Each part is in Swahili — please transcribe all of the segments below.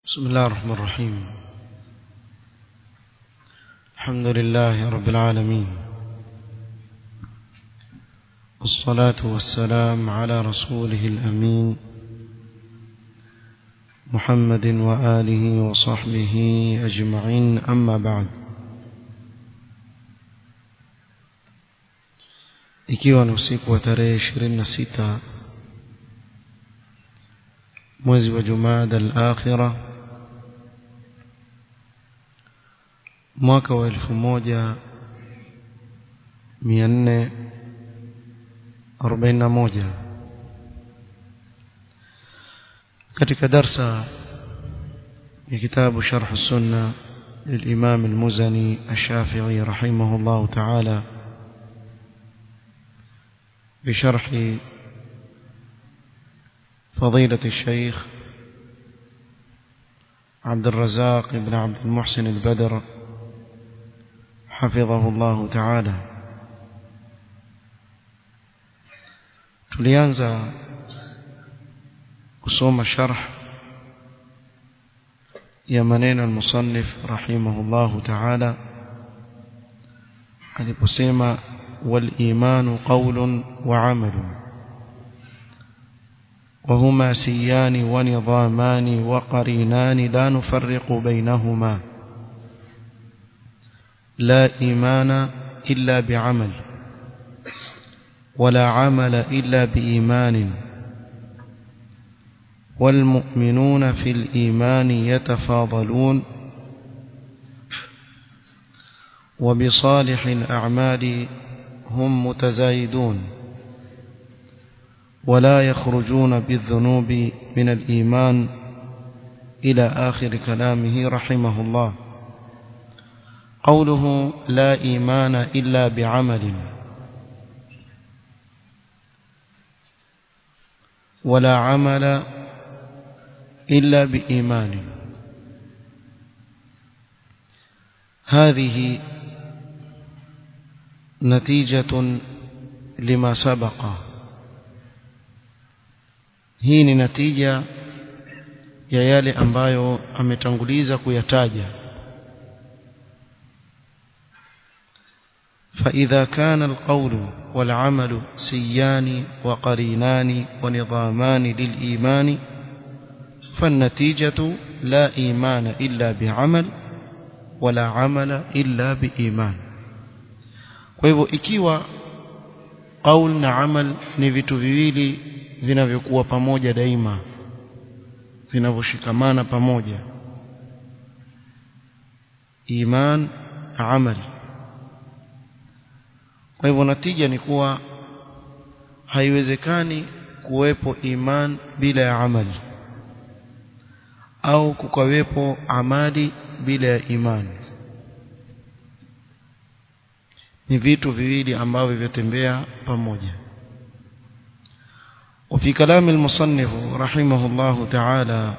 بسم الله الرحمن الرحيم الحمد لله رب العالمين والصلاة والسلام على رسوله الأمين محمد وآله وصحبه أجمعين أما بعد ikiwa ni usiku wa tarehe ishirini na sita mwezi wa Jumada al-Akhira mwaka wa elfu moja mia nne arobaini na moja katika darsa ya kitabu Sharh Sunna للإمام المزني الشافعي رحمه الله تعالى بشرح فضيلة الشيخ عبد الرزاق بن عبد المحسن البدر حفظه الله تعالى tulianza kusoma sharh ya maneno al-musannif rahimahullahu ta'ala aliposema wal imanu qawlun wa 'amalun وهما سيان ونظامان وقرينان لا نفرق بينهما لا إيمان إلا بعمل ولا عمل إلا بإيمان والمؤمنون في الإيمان يتفاضلون وبصالح الأعمال هم متزايدون ولا يخرجون بالذنوب من الإيمان إلى آخر كلامه رحمه الله قوله لا إيمان إلا بعمل ولا عمل إلا بإيمان هذه نتيجة لما سبق hii ni natija ya yale ambayo ametanguliza kuyataja فإذا كان القول والعمل سيان وقرينان ونظامان للإيمان فالنتيجة لا إيمان إلا بعمل ولا عمل إلا بإيمان kwa ikiwa qaul na amal ni vitu viwili vinavyokuwa pamoja daima vinavyoshikamana pamoja iman amal kwa hivyo natija ni kuwa haiwezekani kuwepo iman bila ya amali au kukawepo amali bila ya imani ni vitu viwili ambavyo vyatembea pamoja وفي كلام المصنف رحمه الله تعالى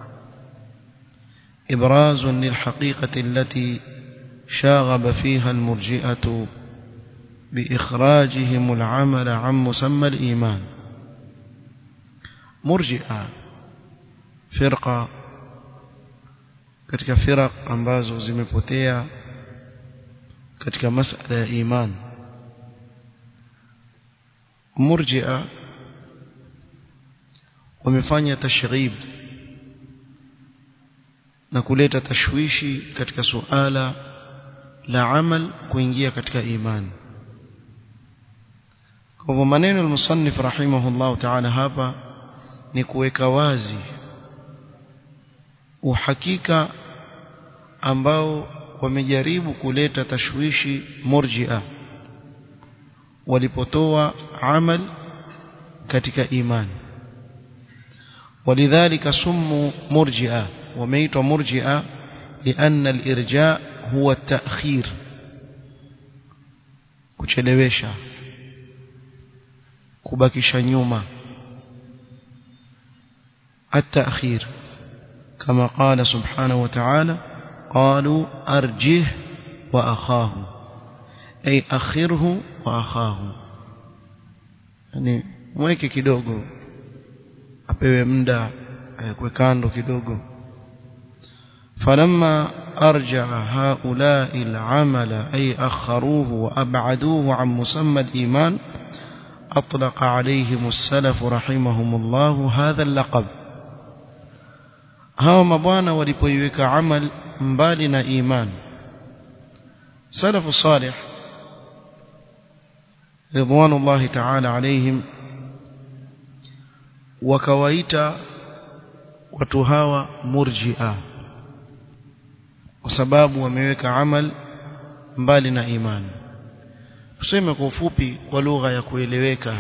إبراز للحقيقة التي شاغب فيها المرجئة بإخراجهم العمل عن مسمى الإيمان مرجئة فرقة katika firaq ambazo zimepotea katika masala ya iman murji'a wamefanya tashrib na kuleta tashwishi katika suala la amal kuingia katika imani kwa hivyo maneno al-musannif rahimahullah ta'ala hapa ni kuweka wazi uhakika ambao wamejaribu kuleta tashwishi murji'a walipotoa amal katika imani ولذلك سموا مرجئة وميت مرجئة لأن الإرجاء هو التأخير kuchelewesha kubakisha nyuma التأخير كما قال سبحانه وتعالى قالوا أرجه وأخاه أي أخره وأخاه يعني mweke kidogo apewe muda awekwe kando kidogo فلما أرجع هؤلاء العمل أي أخروه وأبعدوه عن مسمى الإيمان أطلق عليهم السلف رحمهم الله هذا اللقب هاو مبانا ولبويوك عمل مبالنا إيمان سلف الصالح رضوان الله تعالى عليهم وكويت وتهاوى مرجئة وسباب وميوك عمل مبالنا إيمان tuseme kwa ufupi kwa lugha ya kueleweka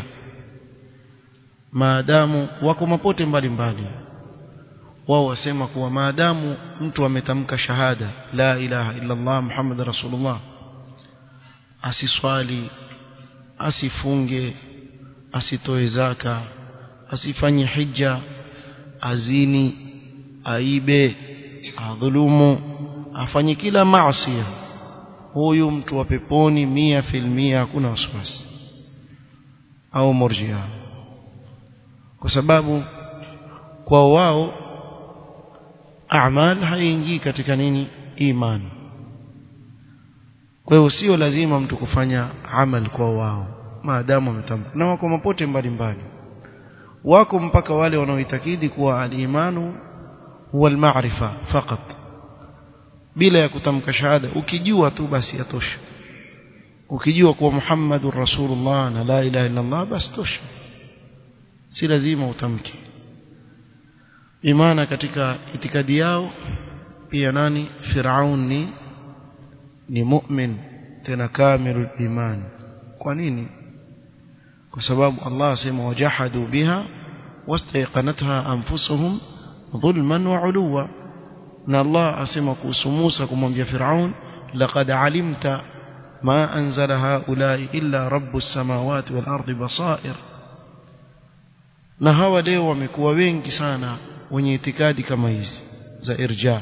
maadamu wako mapote mbalimbali wao wasema kuwa maadamu mtu ametamka shahada la ilaha illa Allah Muhammad rasulullah asiswali asifunge asitoe zaka asifanye hija azini aibe adhulumu afanye kila maasi huyu mtu wa peponi mia filmia hakuna wasiwasi au murjia kwa sababu kwa wao a'mal haingii katika nini imani kwa hiyo sio lazima mtu kufanya amal kwa wao maadamu ametamka na wako mapote mbalimbali wako mpaka wale wanaoitakidi kuwa al-imanu huwa al-ma'rifa fakat bila ya kutamka shahada ukijua tu basi yatosha ukijua kuwa Muhammadur Rasulullah na la ilaha illa Allah basi tosha si lazima utamke imana katika itikadi yao pia nani Firaun ni ni mu'min tena kamilul iman kwa nini kwa sababu Allah asema wajahadu biha wastayqanatha anfusuhum dhulman wa uluwa na Allah asema kuhusu Musa kumwambia Firaun laqad alimta ma anzala haulai illa rabbus samawati wal ardi basair na hawa leo wamekuwa wengi sana wenye itikadi kama hizi za irja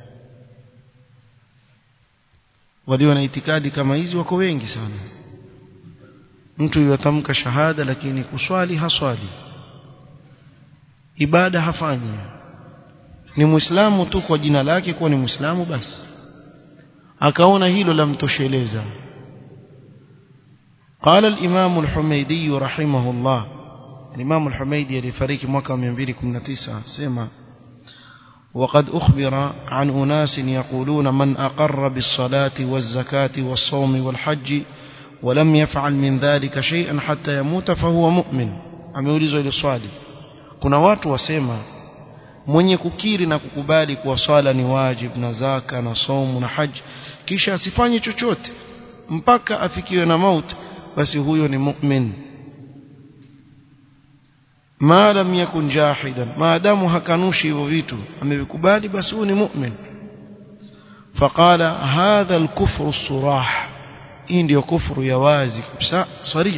walio na itikadi kama hizi wako wengi sana mtu yatamka shahada lakini kuswali haswali ibada hafanyi ni muislamu tu kwa jina lake kuwa ni muislamu basi akaona hilo lamtosheleza قال الإمام الحميدي رحمه الله الإمام الحميدي لفريق مكة 219 سمع وقد أخبر عن أناس يقولون من أقر بالصلاة والزكاة والصوم والحج ولم يفعل من ذلك شيئا حتى يموت فهو مؤمن ameulizwa ile swali kuna watu wasema mwenye kukiri na kukubali kuwa swala ni wajib na zaka na somu na haji kisha asifanye chochote mpaka afikiwe na mauti basi huyo ni mu'min ma lam yakun jahidan maadamu hakanushi hivyo vitu amevikubali basi huyo ni mu'min faqala hadha al-kufru as-surah hii ndio kufru ya wazi kabisa sarih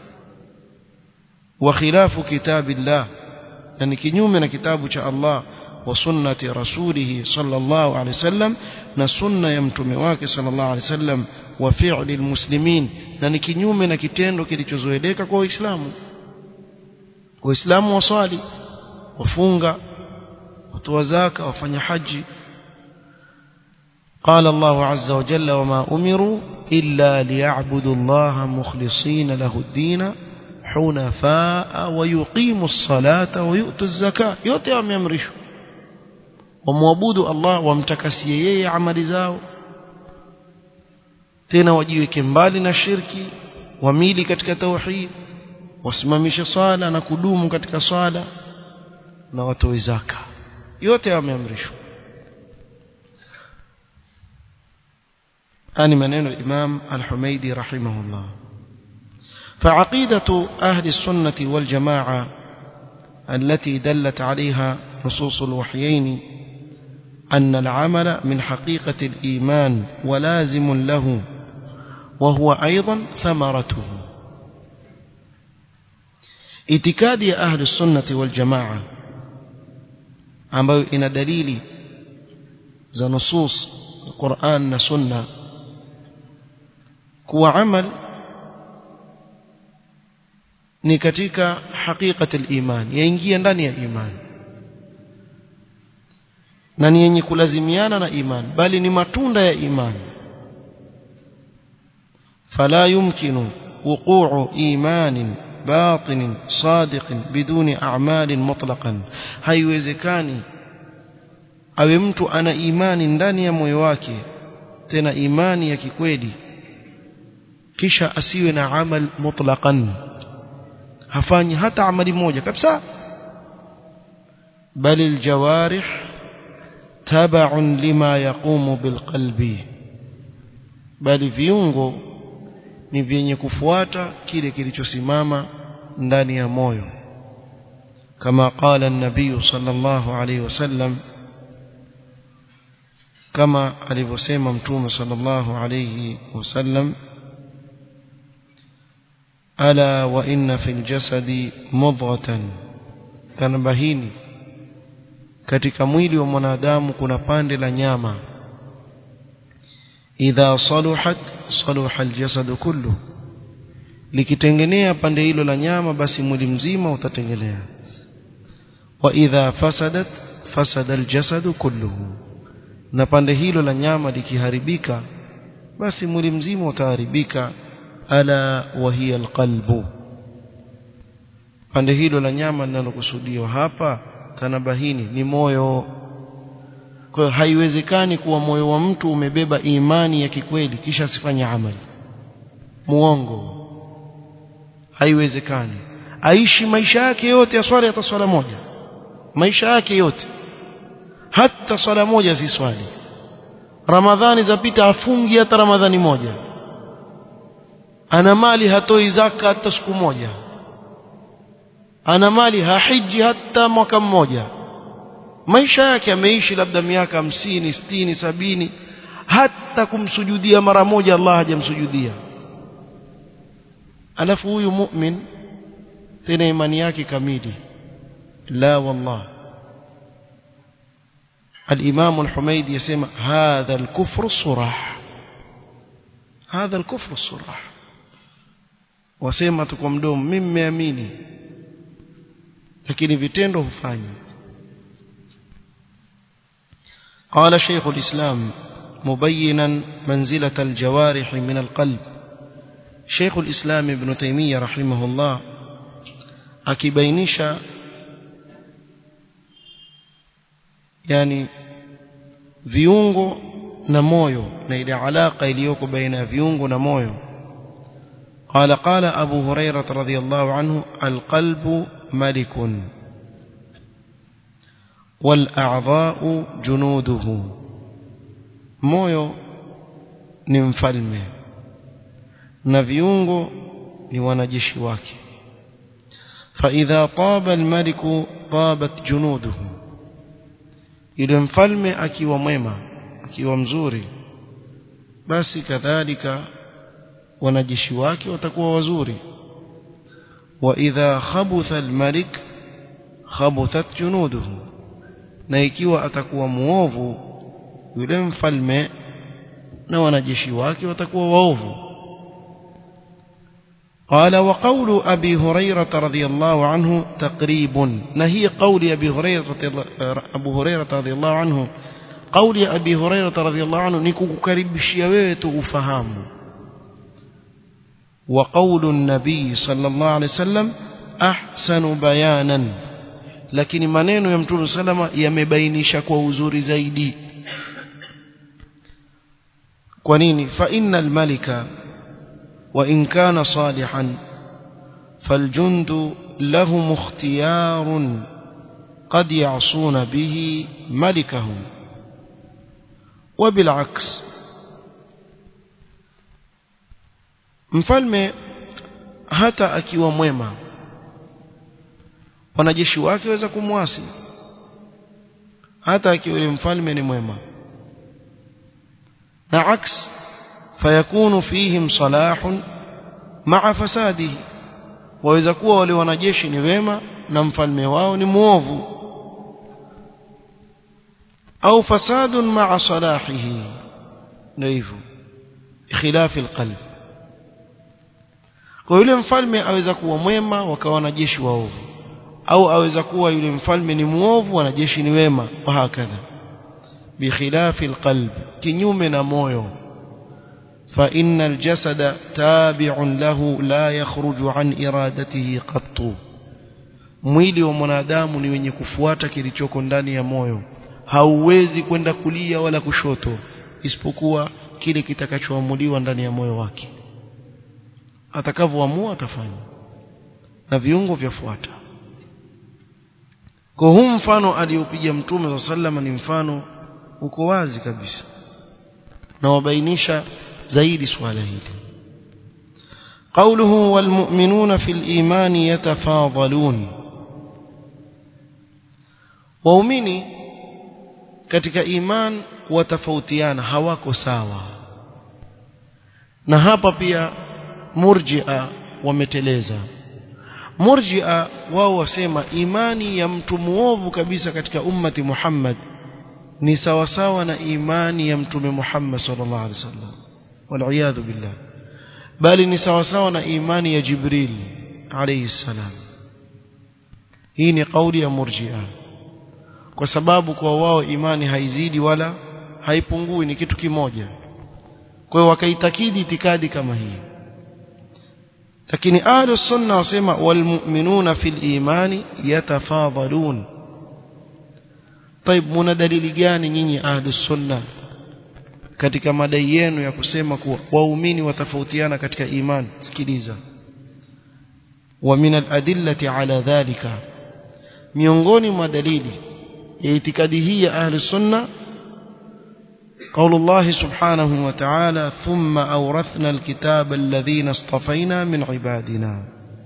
wa khilafu kitabillah na ni kinyume na kitabu cha Allah wa sunnati rasulih sallallahu alaihi wasallam na sunna ya mtume wake sallallahu alaihi wasallam wa fi'li almuslimin na ni kinyume na kitendo kilichozoeleka kwa waislamu waislamu waswali wafunga watoa zaka wafanya haji قال الله عز وجل وما أمروا إلا ليعبدوا الله مخلصين له الدين حنفاء ويقيموا الصلاة ويؤتوا الزكاة yote wameamrishwa wamwabudu Allah wamtakasie yeye amali zao tena wajiweke mbali na shirki wamili katika tauhid wasimamishe swala na kudumu katika swala na watoe zaka yote wameamrishwa ani maneno al-Imam al-Humaidi rahimahullah فعقيدة أهل السنة والجماعة التي دلت عليها نصوص الوحيين أن العمل من حقيقة الإيمان ولازم له وهو أيضا ثمرته itikadi ya ahli sunnati wal jamaa ambayo ina dalili za nusus Qur'an na sunna kuwa amal ni katika haqiqati al-iman yaingia ndani ya imani na ni yenye kulazimiana na imani bali ni matunda ya imani fala yumkinu wuqu'u imanin باطن صادق بدون أعمال مطلقا haiwezekani awe mtu ana imani ndani ya moyo wake tena imani ya kikweli kisha asiwe na amal mutlaqan hafanyi hata amali moja kabisa bali aljawarih tabaun lima yaqumu bilqalbi bali viungo ni vyenye kufuata kile kilichosimama ndani ya moyo kama qala an-nabiy sallallahu alayhi wasallam kama alivyosema mtume sallallahu alayhi wasallam ala wa inna fil jasadi mudghatan tanbahini katika mwili wa mwanadamu kuna pande la nyama idha saluhat saluha aljasad kullu likitengenea pande hilo la nyama basi mwili mzima utatengenea wa idha fasadat fasada aljasad kulluhu na pande hilo la nyama likiharibika basi mwili mzima utaharibika ala wa hiya alqalbu pande hilo la nyama linalokusudiwa hapa tanabahini ni moyo kwa hiyo haiwezekani kuwa moyo wa mtu umebeba imani ya kikweli kisha asifanye amali muongo haiwezekani aishi maisha yake yote ya swala hata swala moja maisha yake yote hata swala moja si swali ramadhani zapita afungi hata ramadhani moja ana mali hatoi zaka hata siku moja ana mali hahiji hata mwaka mmoja maisha yake ameishi labda miaka hamsini sitini sabini hata kumsujudia mara moja Allah hajamsujudia alafu huyu mu'min tena imani yake kamili la wallah الإمام الحميدي يسمى هذا الكفر الصراح هذا الكفر الصراح wasema tu kwa mdomo mimi mmeamini lakini vitendo hufanyi قال شيخ الإسلام مبينا منزلة الجوارح من القلب شيخ الإسلام ابن تيمية رحمه الله akibainisha yani viungo na moyo na ile alaka iliyoko baina ya viungo na moyo قال قال أبو هريرة رضي الله عنه القلب ملك والأعضاء جنوده moyo ni mfalme na viungo ni wanajeshi wake فإذا طاب الملك طابت جنوده yule mfalme akiwa mwema akiwa mzuri basi kadhalika wanajeshi wake watakuwa wazuri wa idha khabutha almalik khabuthat junuduhu na ikiwa atakuwa muovu yule mfalme na wanajeshi wake watakuwa waovu قال وقول أبي هريرة رضي الله عنه تقريب نهي قول أبي هريرة أبو هريرة رضي الله عنه قول أبي هريرة رضي الله عنه نكو كريب شيويت وفهام وقول النبي صلى الله عليه وسلم أحسن بيانا lakini maneno ya mtume salama yamebainisha kwa uzuri zaidi kwa nini fa innal malika wa in kana salihan faljundu lahum ikhtiyarun qad ya'suna bihi malikahum وبالعكس mfalme hata akiwa mwema wanajeshi wake waweza kumwasi hata akiwa yule mfalme ni mwema na aks fayakunu fihim salahun ma'a fasadihi waweza kuwa wale wanajeshi ni wema na mfalme wao ni muovu au fasadun ma'a salahihi ndio hivyo khilafi alqalb kwa yule mfalme aweza kuwa mwema wakawa wanajeshi waovu au aweza kuwa yule mfalme ni muovu wanajeshi ni wema wa hakadha بخلاف القلب كنيوم مويو فإن الجسد تابع له لا يخرج عن إرادته قط mwili wa mwanadamu ni wenye kufuata kilichoko ndani ya moyo hauwezi kwenda kulia wala kushoto isipokuwa kile kitakachoamuliwa ndani ya moyo wake atakavyoamua atafanya na viungo vyafuata kwa huu mfano aliopiga mtume wa sallama ni mfano uko wazi kabisa na wabainisha zaidi swala hili قوله والمؤمنون في الإيمان يتفاضلون waumini katika iman watafautiana hawako sawa na hapa pia murji'a wameteleza murji'a wao wasema imani ya mtu muovu kabisa katika ummati Muhammad ni sawa sawa na imani ya mtume Muhammad sallallahu alaihi wasallam wal billah bali ni sawa sawa na imani ya Jibril alayhi salam hii ni kauli ya murji'a kwa sababu kwa wao imani haizidi wala haipungui ni kitu kimoja kwa hiyo wakaitakidi itikadi kama hii lakini ahlu sunna wasema walmu'minuna fil imani yatafadhalun طيب muna dalili gani nyinyi ahlu sunna katika madai yenu ya kusema kuwa waumini watafautiana katika imani sikiliza wa min al-adillati ala dhalika miongoni mwa dalili ya itikadi hii ya ahli sunna قول الله سبحانه وتعالى ثم أورثنا الكتاب الذين اصطفينا من عبادنا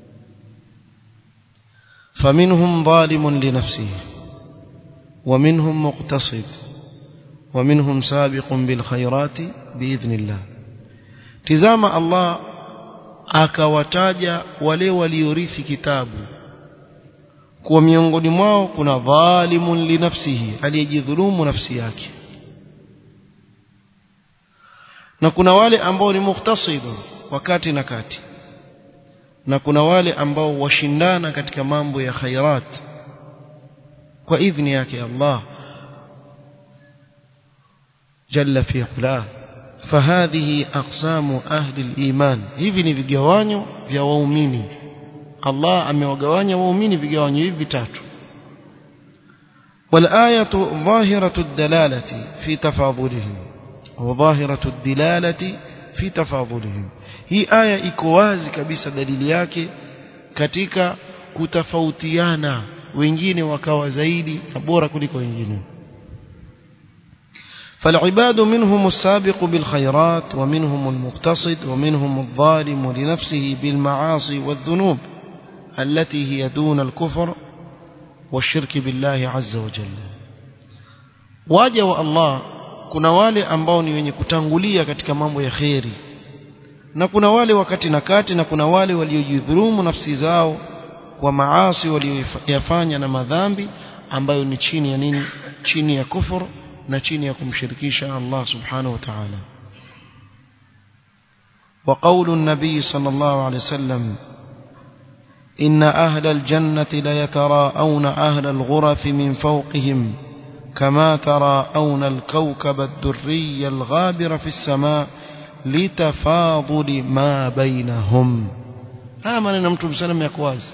فمنهم ظالم لنفسه ومنهم مقتصد ومنهم سابق بالخيرات بإذن الله تزام الله akawataja wale waliorithi kitabu kuwa miongoni mwao kuna dhalimun linafsihi aliyejidhulumu nafsi yake na kuna wale ambao ni muktasidu wakati na kati na kuna wale ambao washindana katika mambo ya khairat kwa idhni yake Allah jalla fi ula فهذه أقسام أهل الإيمان hivi ni vigawanyo vya waumini Allah amewagawanya waumini vigawanyo hivi vitatu والآية ظاهرة الدلالة في تفاضلهم وظاهرة الدلالة في تفاضلهم hii aya iko wazi kabisa dalili yake katika kutofautiana wengine wakawa zaidi na bora kuliko wengine فالعباد منهم السابق بالخيرات ومنهم المقتصد ومنهم الظالم لنفسه بالمعاصي والذنوب التي هي دون الكفر والشرك بالله عز وجل واجه الله kuna wale ambao ni wenye kutangulia katika mambo ya kheri na kuna wale wakati na kati na kuna wale waliojidhulumu nafsi zao kwa maasi walioyafanya na madhambi ambayo ni chini ya nini chini ya kufur na chini ya kumshirikisha Allah subhanahu wa ta'ala وقول النبي صلى الله عليه وسلم إن أهل الجنة ليتراءون أهل الغرف من فوقهم كما تراءون الكوكب الدري الغابر في السماء لتفاضل ما بينهم هذا ما نمتم سلم يكواز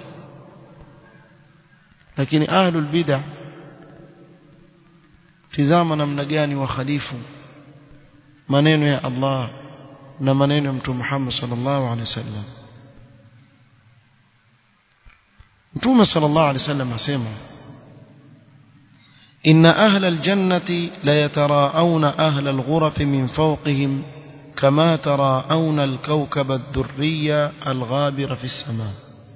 لكن أهل البدع tizama namna gani wakhalifu maneno ya Allah na maneno ya Mtume Muhammad sallallahu alaihi wasallam Mtume sallallahu alaihi wasallam asema إن أهل الجنة ليتراءون أهل الغرف من فوقهم كما تراءون الكوكب الدري الغابر في السماء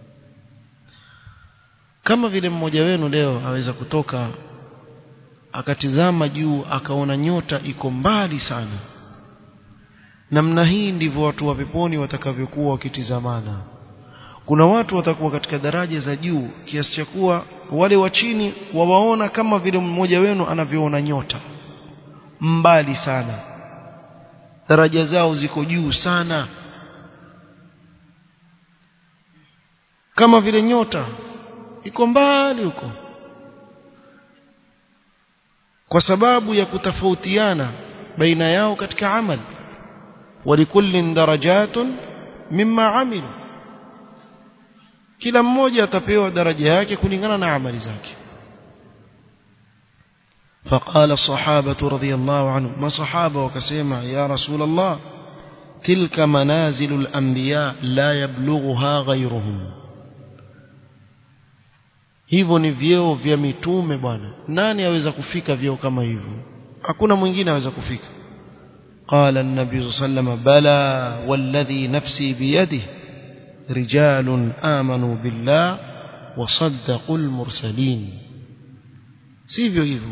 kama vile mmoja wenu leo aweza kutoka akatizama juu akaona nyota iko mbali sana namna hii ndivyo watu wa peponi watakavyokuwa wakitizamana kuna watu watakuwa katika daraja za juu kiasi cha kuwa wale wa chini wawaona kama vile mmoja wenu anavyoona nyota mbali sana daraja zao ziko juu sana kama vile nyota iko mbali huko kwa sababu ya kutofautiana baina yao katika amali walikullin darajatun mimma amilu kila mmoja atapewa daraja yake kulingana na amali zake فقال الصحابة رضي الله عنهم ما صحابة وكسيما يا رسول الله تلك منازل الأنبياء لا يبلغها غيرهم hivyo ni vyeo vya mitume bwana nani aweza kufika vyeo kama hivyo hakuna mwingine aweza kufika قال النبي صلى الله عليه وسلم بلى والذي نفسي بيده رجال آمنوا بالله وصدقوا المرسلين sivyo hivyo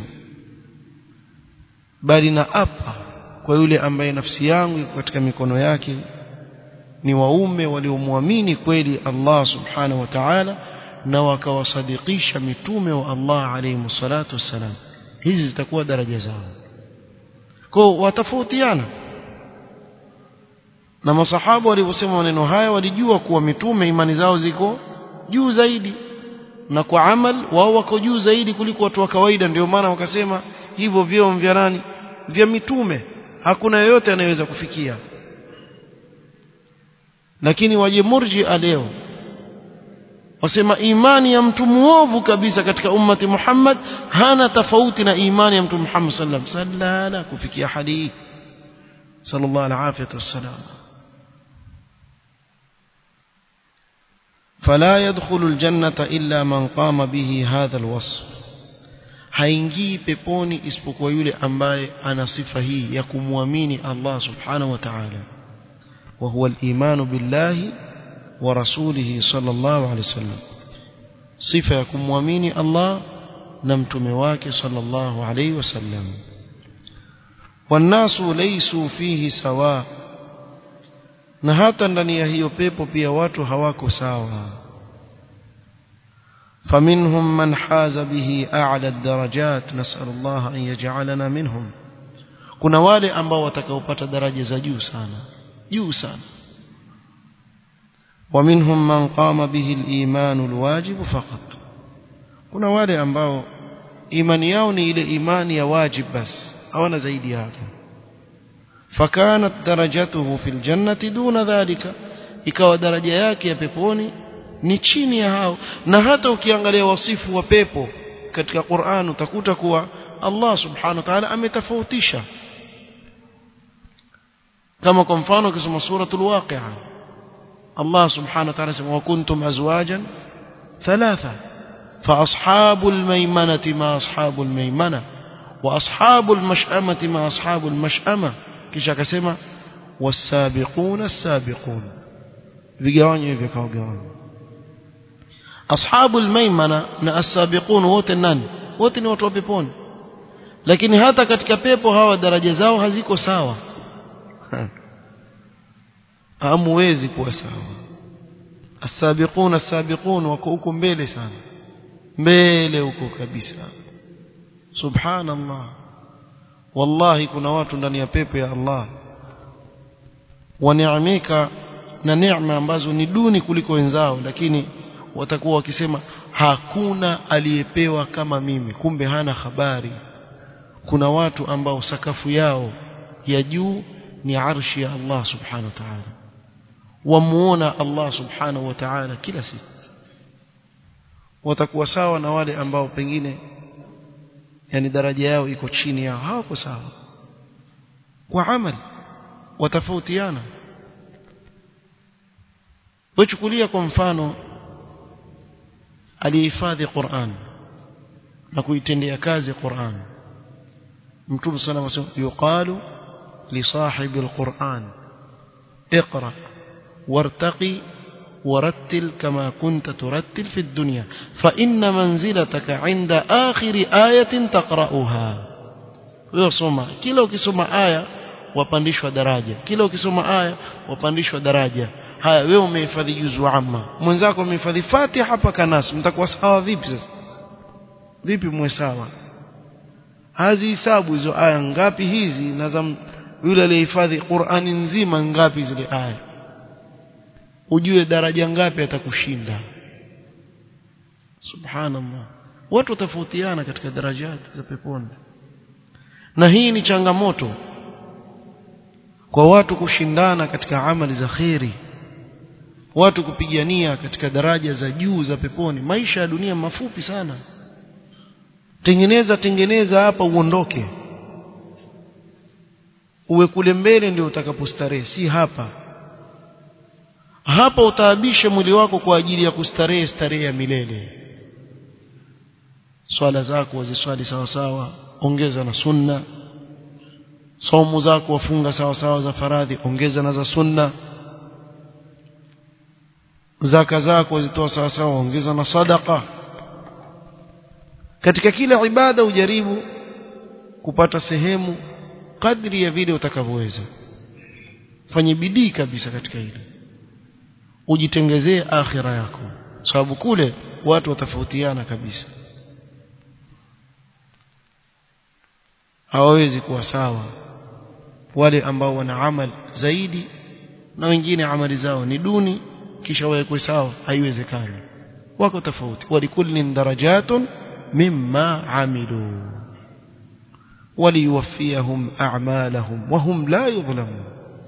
bali na apa kwa yule ambaye nafsi yangu iko katika mikono yake ni waume waliomwamini kweli Allah subhanahu wa ta'ala na wakawasadikisha mitume wa Allah alayhi salatu wassalam hizi zitakuwa daraja zao kwa watafautiana na masahaba waliposema maneno haya walijua kuwa mitume imani zao ziko juu zaidi na kwa amal wao wako juu zaidi kuliko watu wa kawaida ndio maana wakasema hivyo vyeo vya nani vya mitume hakuna yeyote anayeweza kufikia lakini waje murjia leo wasema imani ya mtu muovu kabisa katika ummati Muhammad hana tofauti na imani ya mtu Muhammad sallallahu alaihi wasallam kufikia hadi sallallahu alaihi wasallam فلا يدخل الجنة إلا من قام به هذا الوصف haingii peponi isipokuwa yule ambaye ana sifa hii ya kumwamini Allah subhanahu wa ta'ala wa huwa al-iman billahi wa rasulihi sallallahu alayhi wasallam sifa ya kumwamini Allah na mtume wake sallallahu alayhi wasallam wannasu laysu fihi sawa na hata ndani ya hiyo pepo pia watu hawako sawa فمنهم من حاز به أعلى الدرجات نسأل الله أن يجعلنا منهم kuna wale ambao watakaopata daraja za juu sana juu sana ومنهم من قام به الإيمان الواجب فقط kuna wale ambao imani yao ni ile imani ya wajib bas hawana zaidi hapo فكانت درجته في الجنة دون ذلك ikawa daraja yake ya peponi ni chini ya hao na hata ukiangalia wasifu wa pepo katika Qur'an utakuta kuwa Allah subhanahu wa ta'ala ametofautisha kama kwa mfano ukisoma suratul waqi'a Allah subhanahu wa ta'ala sema wa kuntum azwajan thalatha fa ashabul maymanati ma ashabul maymana wa ashabul mash'amati ma ashabul mash'ama kisha akasema was-sabiquna as-sabiqun vigawanyo hivyo kwa vigawanyo ashabul maimana na as-sabiqun wote nani wote ni watu wa peponi lakini hata katika pepo hawa daraja zao haziko sawa hamuwezi kuwa sawa as-sabiqun as-sabiqun wako huko mbele sana mbele huko kabisa subhanallah wallahi kuna watu ndani ya pepo ya Allah waneemeka na neema ambazo ni duni kuliko wenzao lakini watakuwa wakisema hakuna aliyepewa kama mimi kumbe hana habari kuna watu ambao sakafu yao ya juu ni arshi ya Allah subhanahu wa ta'ala wamuona Allah subhanahu wa ta'ala kila siku watakuwa sawa na wale ambao pengine yani daraja yao iko chini yao hawako sawa kwa amali watafautiana wachukulia kwa mfano alihifadhi Qur'an na kuitendea kazi Qur'an Mtume sana wasema yuqalu li sahibi alquran اقرا وارتقي ورتل كما كنت ترتل في الدنيا فإن منزلتك عند آخر آية تقرأها ويصوم كلا ukisoma aya wapandishwa daraja kila ukisoma aya wapandishwa daraja haya wewe umehifadhi juzu amma mwenzako amehifadhi Fatiha mpaka Nas mtakuwa sawa vipi sasa vipi mwe sawa hazi hisabu hizo aya ngapi hizi na za yule aliyehifadhi Qur'ani nzima ngapi zile aya ujue daraja ngapi atakushinda subhanallah watu tofautiana katika darajati za peponi na hii ni changamoto kwa watu kushindana katika amali za kheri watu kupigania katika daraja za juu za peponi maisha ya dunia mafupi sana tengeneza tengeneza hapa uondoke uwe kule mbele ndio utakapostarehe si hapa hapa utaabishe mwili wako kwa ajili ya kustarehe starehe ya milele swala zako waziswali sawa sawa ongeza na sunna somo zako wafunga sawa sawa za faradhi ongeza na za sunna zaka zako wazitoa sawa sawa ongeza na sadaka katika kila ibada ujaribu kupata sehemu kadri ya vile utakavyoweza fanye bidii kabisa katika hilo ujitengezee akhira yako sababu kule watu watafautiana kabisa hawawezi kuwa sawa wale ambao wana amal zaidi na wengine amali zao ni duni kisha wawekwe sawa haiwezekani wako tofauti walikullin darajatun mimma amilu وليوفيهم أعمالهم وهم لا يظلمون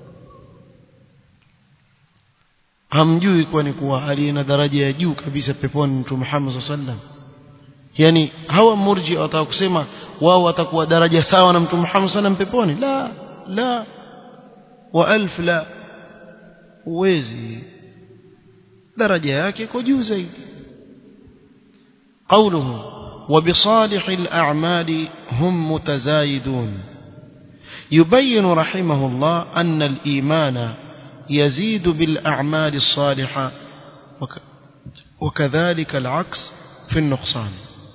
hamjui kwani kuwa aliye na daraja ya juu kabisa peponi mtume Muhammad sallam yani hawa murji wataka kusema wao watakuwa daraja sawa na mtume Muhammad sallam peponi la la wa alf la uwezi daraja yake iko juu zaidi قوله وبصالح الأعمال هم متزايدون يبين رحمه الله أن الإيمان يزيد بالأعمال الصالحة وكذلك العكس في النقصان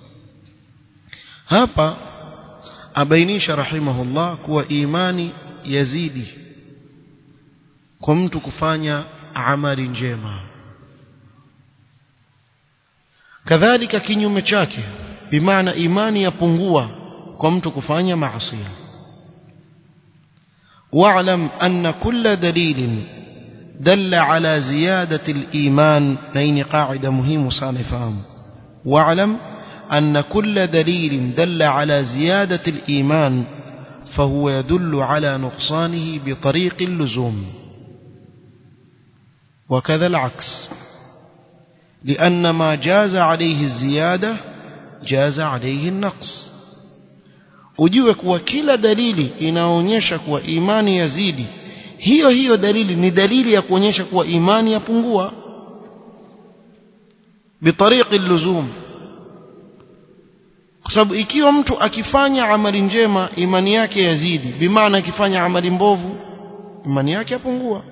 هابا أبينيش رحمه الله كو إيماني يزيد كمت كفانيا عمل جيما kadhalika kinyume chake bimaana imani yapungua kwa mtu kufanya maasi واعلم أن كل دليل دل على زيادة الإيمان نين قاعدة مهمة صانفام واعلم أن كل دليل دل على زيادة الإيمان فهو يدل على نقصانه بطريق اللزوم وكذا العكس لأن ما جاز عليه الزيادة جاز عليه النقص ujue kuwa kila dalili inaonyesha kuwa imani yazidi hiyo hiyo dalili ni dalili ya kuonyesha kuwa imani yapungua bitariqi luzum kwa sababu ikiwa mtu akifanya amali njema imani yake yazidi bimaana akifanya amali mbovu imani yake yapungua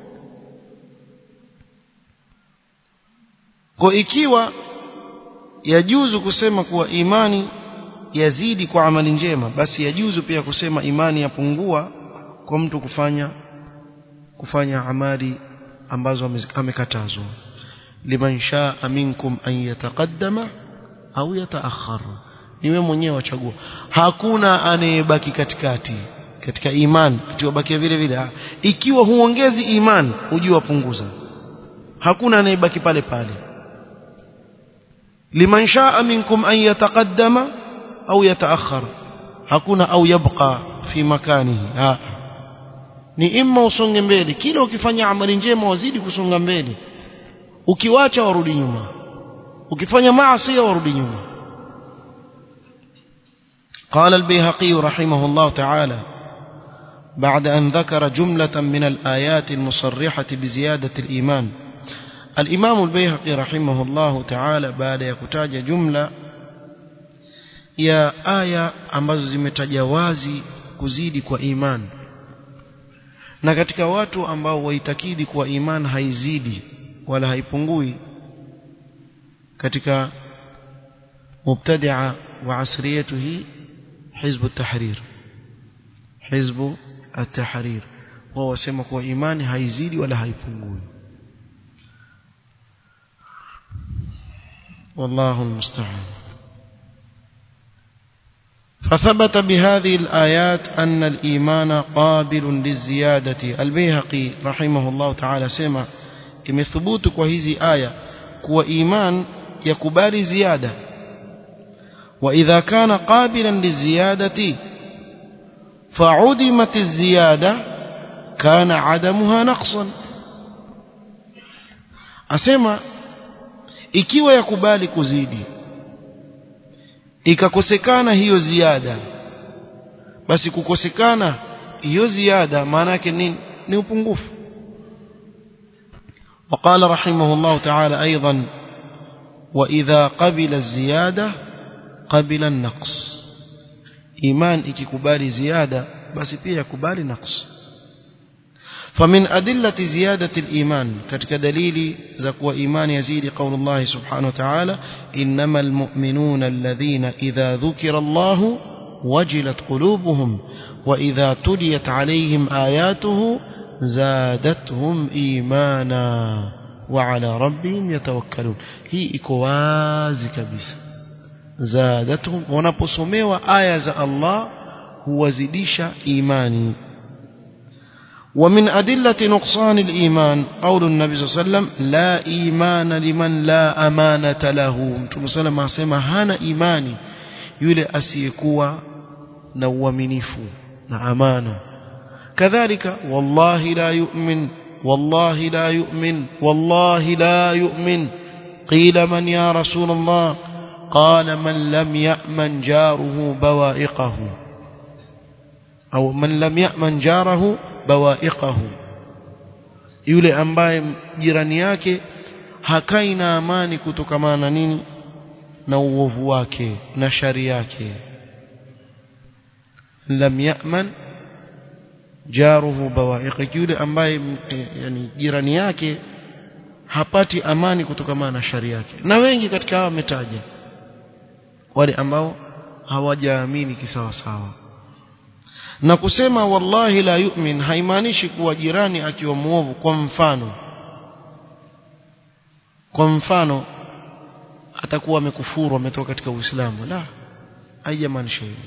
kwa ikiwa yajuzu kusema kuwa imani yazidi kwa amali njema basi yajuzu pia kusema imani yapungua kwa mtu kufanya kufanya amali ambazo amekatazwa liman shaa minkum an yataqaddama au yataakhar niwe mwenyewe wachagua hakuna anayebaki katikati katika imani tubakia vile vile ikiwa huongezi imani ujue wapunguza hakuna anayebaki pale pale liman shaa minkum an yataqaddama au yataakhar hakuna au yabqa fi makanihi ha ni imma usonge mbele kila ukifanya amali njema wazidi kusonga mbele ukiwacha warudi nyuma ukifanya maasi warudi nyuma قال البيهقي رحمه الله تعالى بعد أن ذكر جملة من الآيات المصرحة بزيادة الإيمان الإمام البيهقي رحمه الله تعالى بعد يكتاج جملة ya aya ambazo zimetaja wazi kuzidi kwa iman na katika watu ambao waitakidi kuwa iman haizidi wala haipungui katika mubtadia wa asri yetu hii hizbu at-tahrir hizbu at-tahrir wao wasema kuwa imani haizidi wala haipungui والله المستعان فثبت بهذه الآيات أن الإيمان قابل للزيادة البيهقي رحمه الله تعالى سمع كم ثبوت كوهذه آية كو إيمان يكبال زيادة وإذا كان قابلا للزيادة فعدمت الزيادة كان عدمها نقصا asema ikiwa yakubali kuzidi ikakosekana hiyo ziada basi kukosekana hiyo ziada maana yake nini ni upungufu وقال رحمه الله تعالى أيضا وإذا قبل الزيادة قبل النقص إيمان ikikubali زيادة basi pia yakubali نقص فمن أدلة زيادة الإيمان كتك دليل زكوى إيمان يزيد قول الله سبحانه وتعالى إنما المؤمنون الذين إذا ذكر الله وجلت قلوبهم وإذا تليت عليهم آياته زادتهم إيمانا وعلى ربهم يتوكلون هي إكوازي كبيس زادتهم ونبصموا آية الله هو زديش إيماني ومن أدلة نقصان الإيمان قول النبي صلى الله عليه وسلم لا إيمان لمن لا أمانة له متى صلى الله عليه وسلم هانا إيماني يولي أسيكوا نوامنيفو نأمانة كذلك والله لا يؤمن والله لا يؤمن والله لا يؤمن قيل من يا رسول الله قال من لم يأمن جاره بوائقه أو من لم يأمن جاره bawaiqahu yule ambaye jirani yake hakai na amani kutokamana na nini na uovu wake na shari yake lam ya'man jaruhu bawaiq yule ambaye yani jirani yake hapati amani kutokamana na shari yake na wengi katika hawa wametaja wale ambao hawajaamini kisawa sawa na kusema wallahi la yu'min haimaanishi kuwa jirani akiwa muovu kwa mfano kwa mfano atakuwa amekufuru ametoka katika Uislamu la haijamaanisha hivyo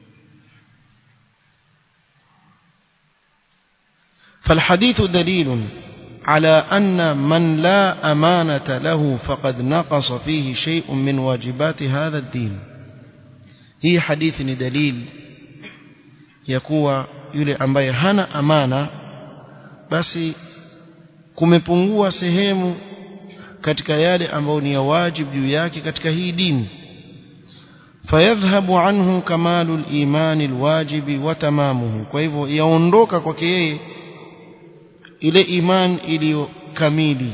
فالحديث دليل على أن من لا أمانة له فقد نقص فيه شيء من واجبات هذا الدين هي حديث دليل ya kuwa yule ambaye hana amana basi kumepungua sehemu katika yale ambayo ni ya wajibu juu yake katika hii dini fayadhhabu anhu kamalu al-iman al-wajibi wa tamamuhu kwa hivyo yaondoka kwake yeye ile iman iliyo kamili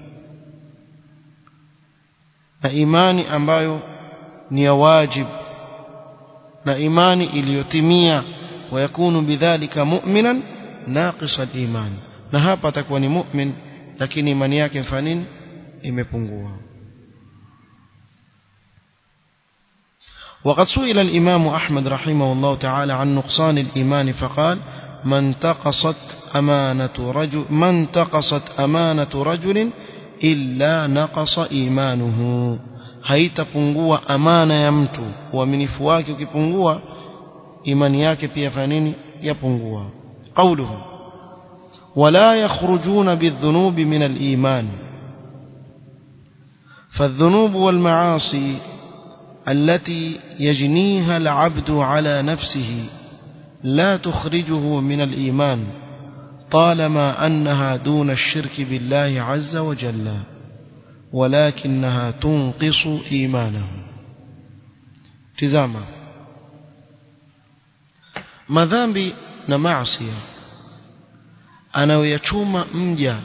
na imani ambayo ni ya wajibu na imani iliyotimia ويكون بذلك مؤمنا ناقص الإيمان na hapa atakuwa ni mu'min lakini imani yake mfanini imepungua وقد سئل الإمام أحمد رحمه الله تعالى عن نقصان الإيمان فقال من تقصت أمانة رجل من تقصت أمانة رجل إلا نقص إيمانه haitapungua amana ya mtu uaminifu wake ukipungua imani yake pia fanini yapungua قوله ولا يخرجون بالذنوب من الإيمان فالذنوب والمعاصي التي يجنيها العبد على نفسه لا تخرجه من الإيمان طالما أنها دون الشرك بالله عز وجل ولكنها تنقص إيمانه تزامه madhambi na maasi anayoyachuma mja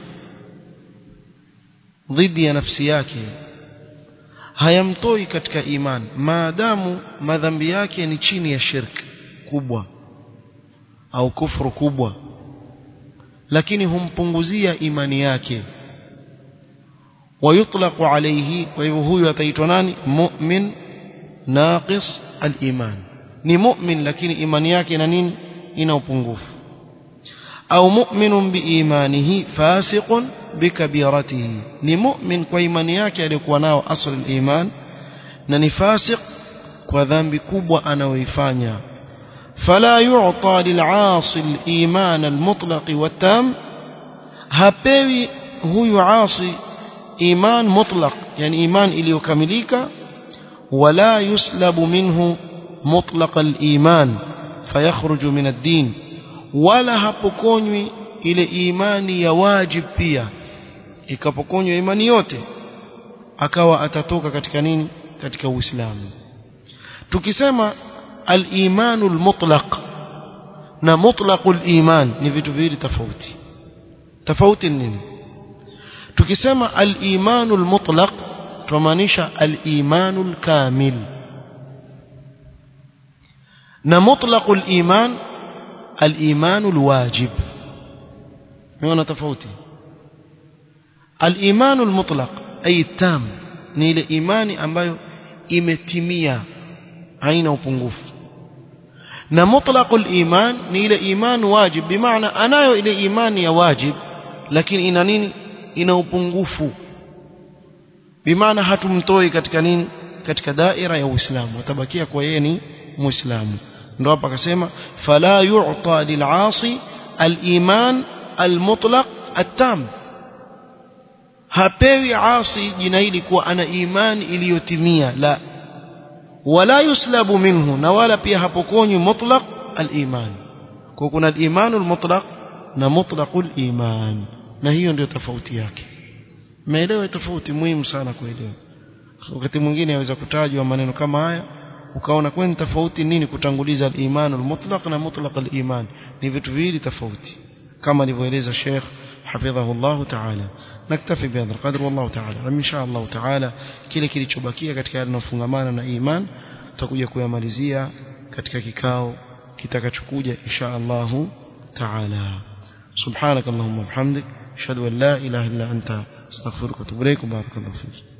dhidi ya nafsi yake hayamtoi katika imani maadamu madhambi yake ni chini ya shirki kubwa au kufuru kubwa lakini humpunguzia imani yake ويطلق عليه وهو ataitwa nani mu'min naqis al-iman ni mu'min lakini imani yake ina nini ina upungufu au mu'minun biimanihi fasiqun bikabiratihi ni mu'min kwa imani yake aliyokuwa nao asl al-iman na ni fasiq kwa dhambi kubwa anayoifanya فلا يعطى للعاصي الإيمان المطلق والتام هبوي هو عاصي إيمان مطلق يعني إيمان إليوكامليكا ولا يسلب منه مطلق الإيمان fayakhruju min ad-din wala hapokonywi ile imani ya wajib pia ikapokonywa imani yote akawa atatoka katika nini katika uislamu tukisema al-imanu al-mutlaq na mutlaqul iman ni vitu viwili tofauti tofauti nini tukisema al-imanu al-mutlaq tumaanisha al-imanu al-kamil na mutlaqul iman al-imanu al-wajib unaona tofauti al-imanu al-mutlaq ay tam ni ile imani ambayo imetimia haina upungufu na mutlaqul iman ni ile iman wajib bimaana anayo ile imani ya wajib lakini ina nini ina upungufu bimaana hatumtoi katika nini katika daira ya Uislamu atabakia kwa yeye ni Muislamu ndio hapa akasema fala yu'ta lil'asi al-iman al-mutlaq at-tam hapewi asi jina hili kuwa ana imani iliyotimia la wala yuslabu minhu na wala pia hapokonywi mutlaq al-iman kwa kuna al-iman al-mutlaq na mutlaqul iman na hiyo ndio tofauti yake maelewa tofauti muhimu sana kuelewa wakati mwingine yaweza kutajwa maneno kama haya ukaona kwani tofauti nini kutanguliza al-iman al-mutlaq na mutlaq al-iman ni vitu viwili tofauti kama alivyoeleza Sheikh حفظه الله تعالى نكتفي بهذا القدر والله تعالى إن شاء الله تعالى kile kilichobakia katika yale yanofungamana na iman tutakuja kuyamalizia katika kikao kitakachokuja insha Allah تعالى سبحانك اللهم وبحمدك اشهد ان لا اله الا انت استغفرك واتوب اليك وبارك الله فيك